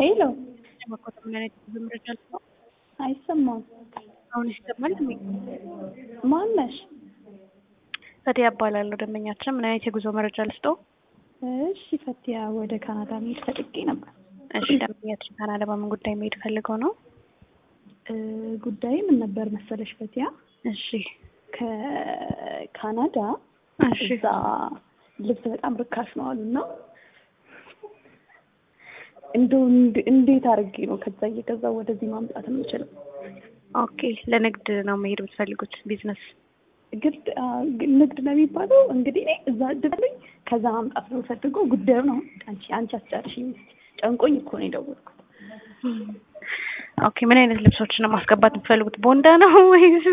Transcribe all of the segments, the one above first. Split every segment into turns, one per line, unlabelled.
ሄሎ
መኮት ምን አይነት ብዙ መረጃ አልሰማም።
አይሰማም።
አሁን ይሰማል።
ማነሽ?
ፈቲያ እባላለሁ። ደንበኛችን ምን አይነት የጉዞ መረጃ ልስጠው?
እሺ ፈቲያ፣ ወደ ካናዳ መሄድ ፈልጌ ነበር።
እሺ ደንበኛችን ካናዳ በምን ጉዳይ መሄድ ፈልገው ነው?
እ ጉዳይ ምን ነበር መሰለሽ ፈቲያ፣
እሺ
ከካናዳ
እሺ
እዛ ልብስ በጣም ርካሽ ነው አሉና እንደው እንድ- እንዴት አድርጌ ነው ከዛ እየገዛ ወደዚህ ማምጣት የምችለው?
ኦኬ። ለንግድ ነው መሄድ የምትፈልጉት? ቢዝነስ?
ግድ አ፣ ግ- ንግድ ነው የሚባለው እንግዲህ እኔ እዛ ድረኝ ከዛ ማምጣት ነው የምፈልገው። ጉዳዩ ነው አንቺ አንቺ አስጨርሽኝ እስኪ። ጨንቆኝ እኮ ነው የደወልኩት።
ኦኬ። ምን አይነት ልብሶችን ነው ማስገባት የምትፈልጉት? ቦንዳ ነው ወይስ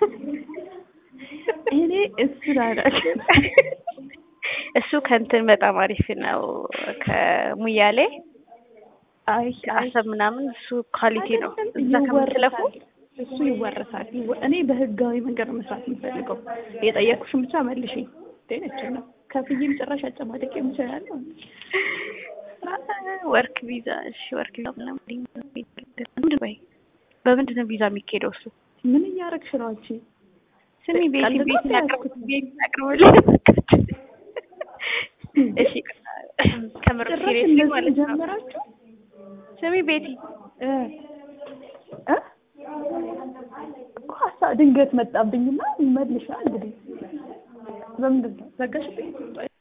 እኔ እሱ ላዳሽ
እሱ ከእንትን በጣም አሪፍ ነው። ከሙያሌ
አይ አይ
ከአሰብ ምናምን እሱ ኳሊቲ ነው።
አይደለም፣
እዛ ከምትለፉ
ይወረሳል። እሱ ይወረሳል። ይወ- እኔ በህጋዊ መንገድ ነው መስራት የምፈልገው። የጠየኩሽን ብቻ መልሽ። ደነችና ከፍዬም ጭራሽ አጨማደቅ የምችላለሁ።
ወርክ ቪዛ። እሺ ወርክ ቪዛ ምናምን ምንድን ነው? በምንድን ነው ቪዛ የሚካሄደው እሱ?
ምን እያደረግሽ ነው አንቺ?
ስሚ ቤቲ
ቀልድ ነው
ቤቲ
ያዝኩት።
ቤቲ አቅርብልኝ። እሺ ከምር
ጭራሽ
ሲሪየስሊ
እንደዚህ
ማለት ነው።
ጀመራችሁ?
ስሚ ቤቲ
እ እ እኮ ሀሳብ ድንገት መጣብኝና መልሻ እንግዲህ በምንድን ነው ዘጋሽብኝ?